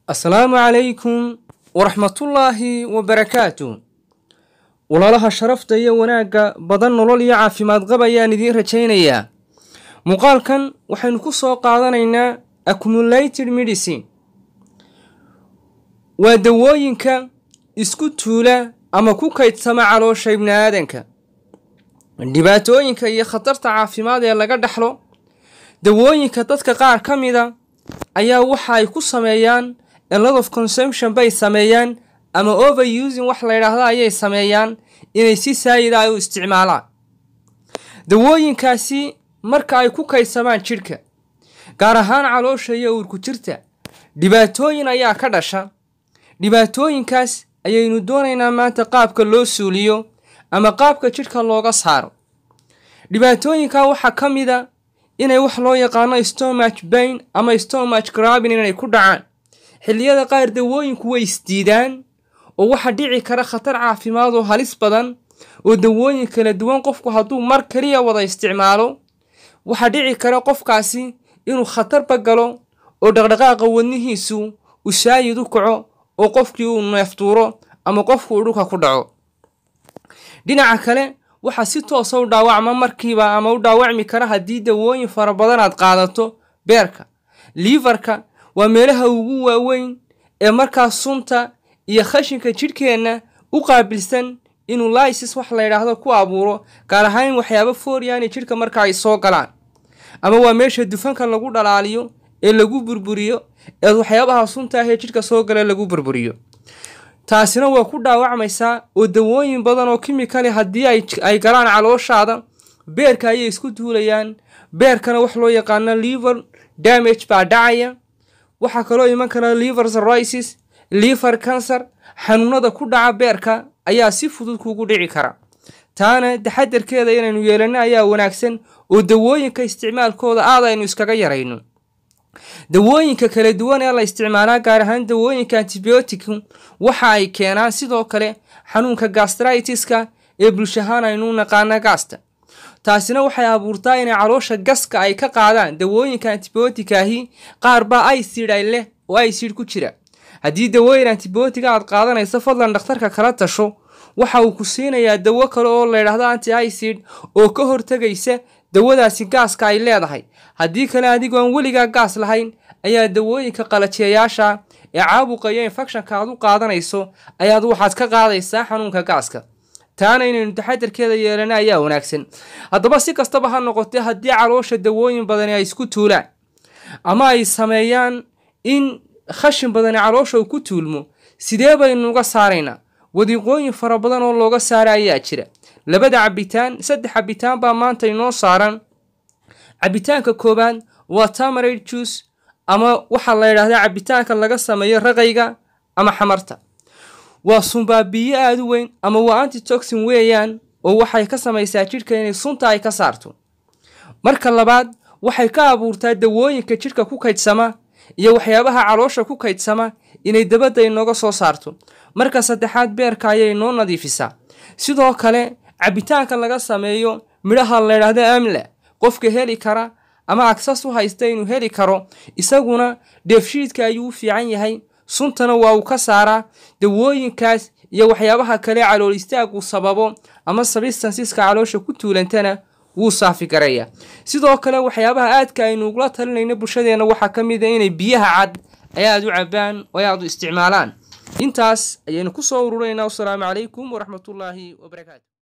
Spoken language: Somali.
asalaamu calaykum waraxmatullaahi wabarakaatu walaalaha sharafta iyo wanaagga badan nolol iyo caafimaad qab ayaan idiin rajaynayaa muuqaalkan waxaynu ku soo qaadanaynaa accumulated medicine waa dawooyinka isku tuula ama ku kaydsama caloosha ibni aadanka dhibaatooyinka iyo khatarta caafimaad ee laga dhaxlo dawooyinka dadka qaar ka mida ayaa waxa ay ku sameeyaan a lot of consumption bay sameeyaan ama overusing wax la yidhaahdo ayay sameeyaan inay si saayida ay u isticmaalaan dawooyinkaasi marka ay ku kaydsamaan jidhka gaar ahaan caloosha iyo uurku jirta dhibaatooyin ayaa ka dhasha dhibaatooyinkaas ayaynu doonaynaa maanta qaabka loo suuliyo ama qaabka jidhka looga saaro dhibaatooyinka waxaa ka mida inay wax loo yaqaano stomach bain ama stomach grabin inay ku dhacaan xilliyada qaar dawooyinku way isdiidaan oo waxaa dhici kara khatar caafimaad oo halis badan oo dawooyin kala duwan qofku hadduu mar kaliya wada isticmaalo waxaa dhici kara qofkaasi inuu khatarba galo oo dhaqdhaqaaqa wadnihiisu uu saayid u kaco oo qofkii uu neeftuuro ama qofku uu dhulka ku dhaco dhinaca kale waxaa si toosa u dhaawacma markiiba ama u dhaawacmi kara haddii dawooyin fara badan aad qaadato beerka liifarka waa meelaha ugu waaweyn ee markaas sunta iyo khashinka jidhkeenna u qaabilsan inuu lysis wax la yidhaahdo ku abuuro gaar ahaan in waxyaabo fooryaani jidhka marka ay soo galaan ama waa meesha dufanka lagu dhalaaliyo ee lagu burburiyo ee waxyaabaha sunta ah ee jidhka soo gala lagu burburiyo taasina waa ku dhaawacmaysaa oo dawooyin badan oo kimikali haddii ay galaan calooshaada beerka ayay isku duulayaan beerkana wax loo yaqaano liver damage baa dhacaya waxaa kaloo iman kara liver cirrhosis liver cancer xanuunada ku dhaca beerka ayaa si fudud kugu dhici kara taana taxadarkeeda inaynu yeelano ayaa wanaagsan oo dawooyinka isticmaalkooda aad aynu iskaga yarayno dawooyinka kala duwan ee la isticmaalaa gaar ahaan dawooyinka antibioticu waxa ay keenaan sidoo kale xanuunka gastritiska ee bulshahaan aynu naqaana gaasta taasina waxay abuurtaa inay caloosha gaska ay ka qaadaan dawooyinka antibiotica ahi qaar baa icid ay leh oo icid ku jira haddii dawooyin antibiotica aad qaadanayso fadlan dhakhtarka kala tasho waxa uu ku siinayaa dawo kale oo la yidhaahdo anti icid oo ka hortegaysa dawadaasi gaaska ay leedahay haddii kale adigoon weligaa gaas lahayn ayaa dawooyinka qalajiyayaasha ee caabuqa iyo infectionka aad u qaadanayso ayaad waxaad ka qaadaysaa xanuunka gaaska taana inaynu taxadarkeeda yeelana ayaa wanaagsan haddaba si kastaba ha noqotee haddii caloosha dawooyin badani ay isku tuulaan ama ay sameeyaan in khashin badani caloosha uu ku tuulmo sidee baynu uga saaraynaa wadiiqooyin fara badan oo looga saara ayaa jira labada cabitaan saddex cabitaan baa maanta inoo saaran cabitaanka koowaad waa tamarade juice ama waxaa la yidhaahdaa cabitaanka laga sameeyo raqayga ama xamarta waa sunbaabiyo aada u weyn ama waa antitoxin weeyaan oo waxay ka samaysaa jidhka inay sunta ay ka saarto marka labaad waxay ka abuurtaa dawooyinka jidhka ku kaydsama iyo waxyaabaha caloosha ku kaydsama inay dabadda inooga soo saarto marka saddexaad beerka ayay noo nadiifisaa sidoo kale cabitaanka laga sameeyo midhaha la ydhaahdo amla qofka heli kara ama agsas u haysta inuu heli karo isaguna dheefshiidka ayuu u fiican yahay suntana waa uu ka saaraa dawooyinkaas iyo waxyaabaha kale calool istaaguu sababo ama sabistansiska caloosha ku tuulantana wuu saafi garaya sidoo kale waxyaabaha aadka aynu ugula talinayno bulshadeenna waxaa ka mid a inay biyaha cad ay aad u cabaan oo ay aad u isticmaalaan intaas ayaynu ku soo ururaynaa wasalaamu calaykum waraxmatullaahi wabarakaatu